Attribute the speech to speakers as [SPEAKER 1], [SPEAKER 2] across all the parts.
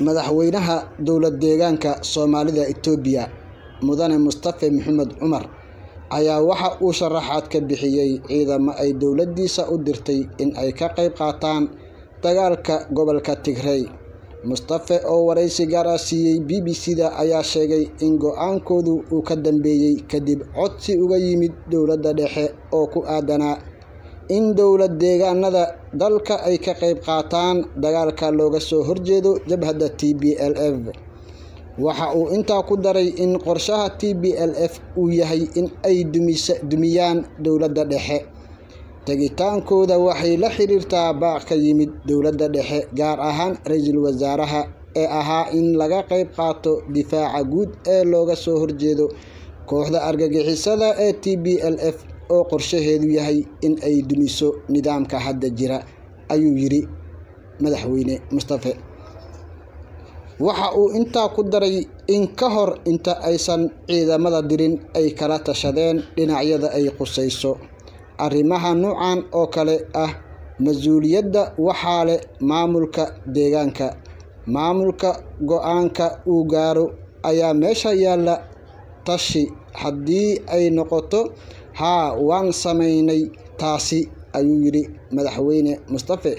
[SPEAKER 1] madaxweynaha dowlad deegaanka soomaalida itoobiya mudane mustafe maxamed cumar ayaa waxa uu sharaxaad ka bixiyey ciidamo ay dowladiisa u dirtay in ay ka qayb qaataan dagaalka gobolka tigrey mustafe oo waraysi gaar ah siiyey b b c da ayaa sheegay in go-aankoodu uu ka dambeeyey kadib codsi uga yimid dowladda dhexe oo ku aadanaa in dowlad deegaanada dalka ay ka qayb qaataan dagaalka looga soo horjeedo jabhadda t b l f waxa uu intaa ku daray in qorshaha t b l f uu yahay in ay dumiyaan dowladda dhexe tegitaankooda waxay la xiriirtaa baaq ka yimid dowladda dhexe gaar ahaan ra-iisul wasaaraha ee ahaa in laga qayb qaato difaaca guud ee looga soo horjeedo kooxda argagixisada ee t b l f oo qorshaheedu yahay in ay dumiso nidaamka hadda jira ayuu yidhi madaxweyne mustafe waxa uu intaa ku daray in ka hor inta aysan ciidamada dirin ay kala tashadeen dhinacyada ay qusayso arrimaha nuucan oo kale ah mas-uuliyadda waxaa leh maamulka deegaanka maamulka go-aanka uu gaaro ayaa meesha yaalla tashi haddii ay noqoto haa waan sameynay taasi ayuu yidhi madaxweyne mustafe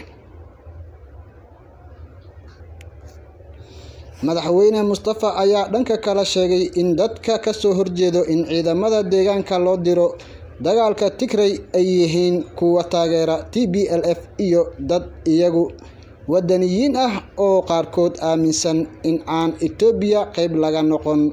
[SPEAKER 1] madaxweyne mustafa ayaa dhanka kale sheegay in dadka kasoo horjeedo in ciidamada deegaanka loo diro dagaalka tigrey ay yihiin kuwa taageera t b l f iyo dad iyagu wadaniyiin ah oo qaarkood aaminsan in aan etoobiya qeyb laga noqon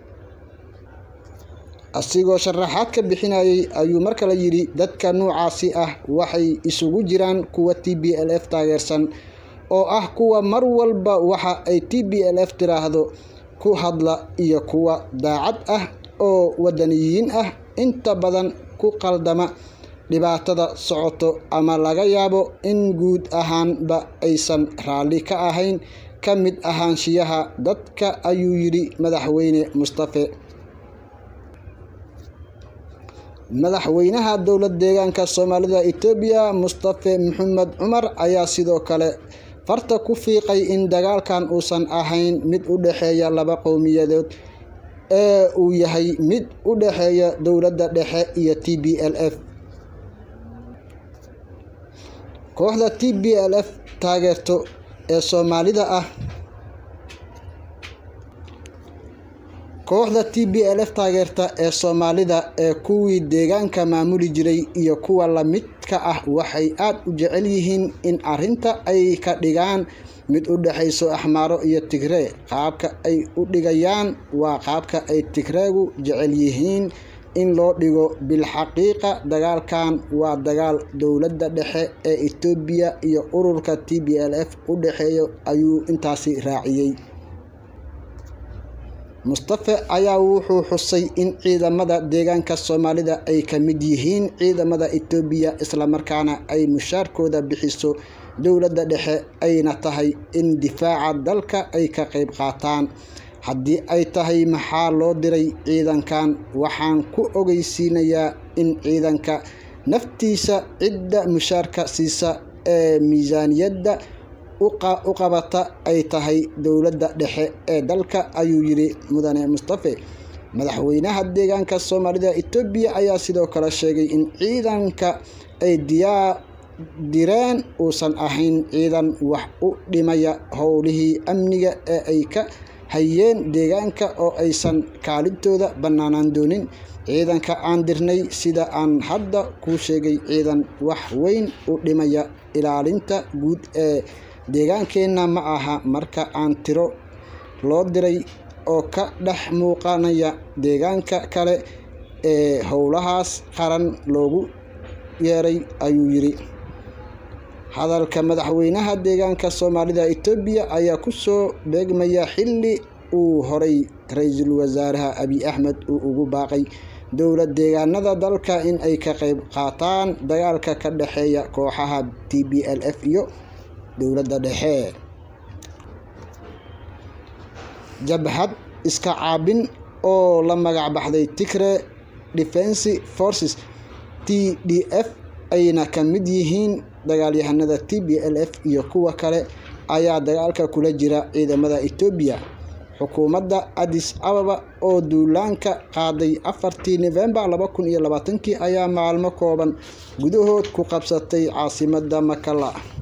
[SPEAKER 1] asigoo sharaxaad ka bixinayay ayuu mar kale yidhi dadka nuucaasi ah waxay isugu jiraan kuwa t b l f taageersan oo ah kuwa mar walba waxa ay t b l f tiraahdo ku hadla iyo kuwa daacad ah oo wadaniyiin ah inta badan ku qaldama dhibaatada socoto ama laga yaabo in guud ahaanba aysan raalli ka ahayn ka mid ahaanshiyaha dadka ayuu yidhi madaxweyne mustafe madaxweynaha dowlad deegaanka soomaalida itoobiya mustafe maxamed cumar ayaa sidoo kale farta ku fiiqay in dagaalkan uusan ahayn mid u dhexeeya laba qowmiyadood ee uu yahay mid u dhexeeya dowladda dhexe iyo t b l f kooxda t b l f taageerto ee soomaalida ah kooxda t b l f taageerta ee soomaalida ee kuwii deegaanka maamuli jiray iyo kuwa lamidka ah waxay aad u jecel yihiin in arrinta ay ka dhigaan mid u dhexayso axmaaro iyo tigree qaabka ay u dhigayaan waa qaabka ay tigreegu jecel yihiin in loo dhigo bilxaqiiqa dagaalkan waa dagaal dowladda dhexe ee etoobiya iyo ururka t b l f u dhexeeyo ayuu intaasi raaciyey mustafe ayaa wuxuu xusay in ciidamada deegaanka soomaalida ay ka mid yihiin ciidamada etoobiya islamarkaana ay mushaarkooda bixiso dowladda dhexe ayna tahay in difaaca dalka ay ka qayb qaataan haddii ay tahay maxaa loo diray ciidankan waxaan ku ogeysiinayaa in ciidanka naftiisa cidda mushaarka siisa ee miisaaniyadda u qabata ay tahay dowladda dhexe ee dalka ayuu yidhi mudane mustafe madaxweynaha deegaanka soomaalida etoobiya ayaa sidoo kale sheegay in ciidanka ay diyaa direen uusan ahayn ciidan wax u dhimaya howlihii amniga ee ay ka hayeen deegaanka oo aysan kaalintooda bannaanaan doonin ciidanka aan dirnay sida aan hadda kuu sheegay ciidan wax weyn u dhimaya ilaalinta guud ee deegaankeenna ma aha marka aan tiro loo diray oo ka dhex muuqanaya deegaanka kale ee howlahaas qaran loogu yeeray ayuu yidhi hadalka madaxweynaha deegaanka soomaalida etoobiya ayaa kusoo beegmaya xilli uu horay ra-iisul wasaaraha abiy axmed uu ugu baaqay dowlad deegaanada dalka in ay ka qayb qaataan dagaalka ka dhexeeya kooxaha t b l f iyo dowladda dhexe jabhad iska caabin oo la magac baxday tigre defense forces t d f ayna ka mid yihiin dagaalyahanada t b l f iyo kuwa kale ayaa dagaalka kula jira ciidamada Itoobiya xukuumadda Addis Ababa oo duulaanka qaaday afartii November laba kun iyo labaatankii ayaa maalmo kooban gudahood ku qabsatay caasimadda Makala